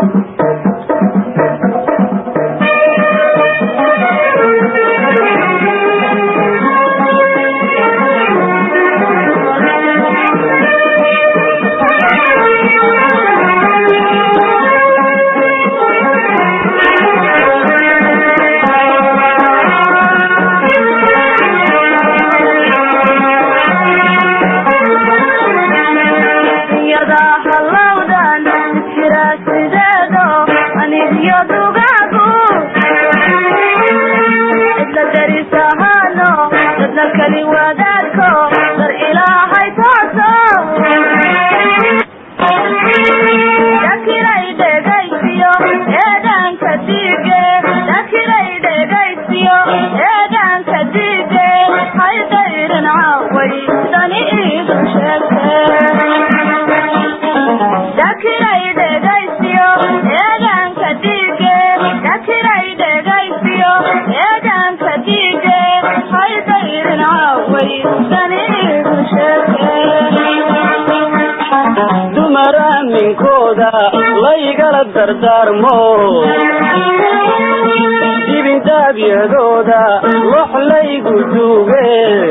dibindaabyadooda wax laygu duuge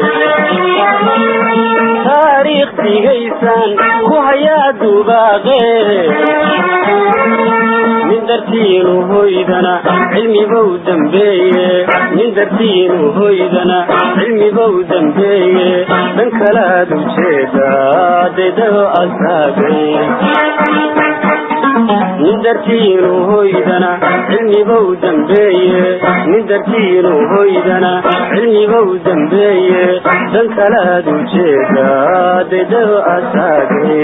taariikh digaysan ku hayaa dubaaqe nin dartiinu hoydana cilmibow dambeeye nin dartiinu hoydana cilmibow dambeeye dhan kalaad ujeeda dedao asaagay nin dartiinu hoydana cilmibow dambeeye nin dartiinu hoydana cilmibow dambeeye dan kalaad ujeeda dedao asaage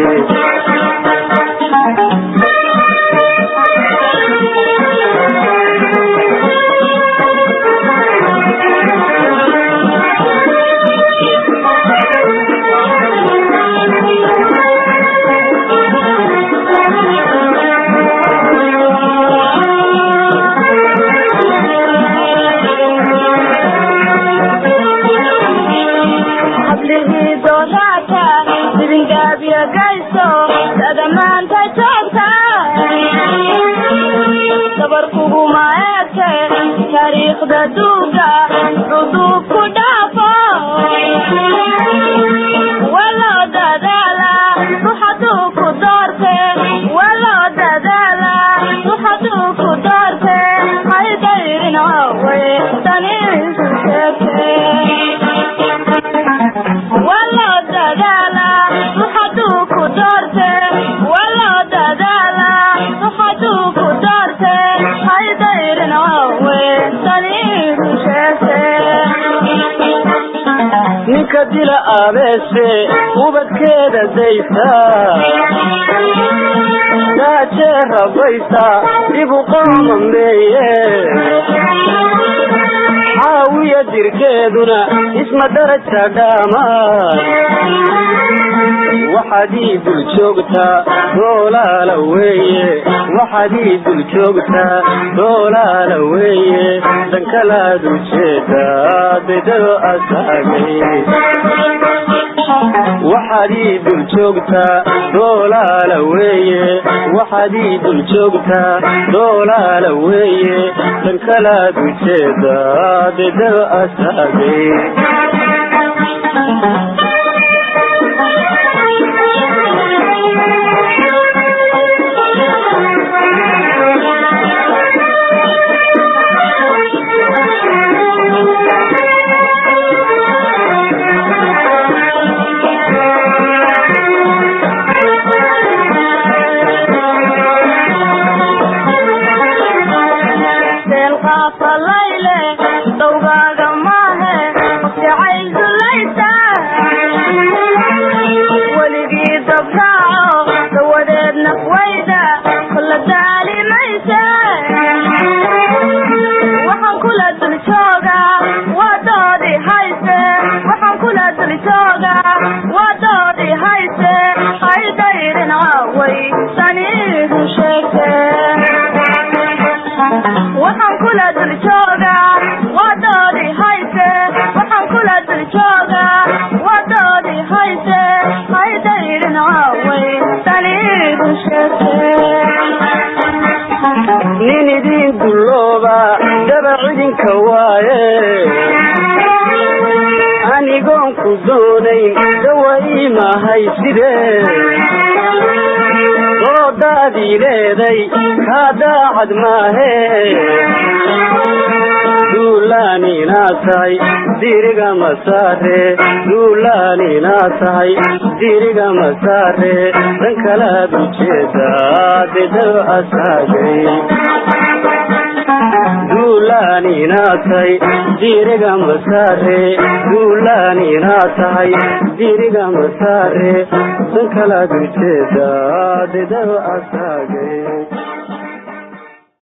ninka dila abeese ubadkeeda daysa daajee rabaysa dibu qoomambeeye xaawiya dirkeeduna isma daraja dhaamaan waxaad ii dul joogtaa doolaala weeye waxaad ii dul joogtaa doolaala weeye dankalaad ujeedaa bedado asaagay waxaad ii dul joogtaa doolaala weeye waxaad ii dul joogtaa doolaala weeye dankalaad ujeedaa bedado asaagay dawgaaga maahe jacayl dulaysa nin idin dullooba dabac idinka waaye anigoon ku doonayn dawai mahay sidee doodaadii leeday kaa daacad maahe duulaaninaad tahay diriga masaare duulaaninaad tahay diriga masaare dan kalaad ujeedaa dedaw asaagay duulaaninaad tahay diriga masaare duulaaninaad tahay diriga masaare dan kalaad ujeedaa dedaw asaagay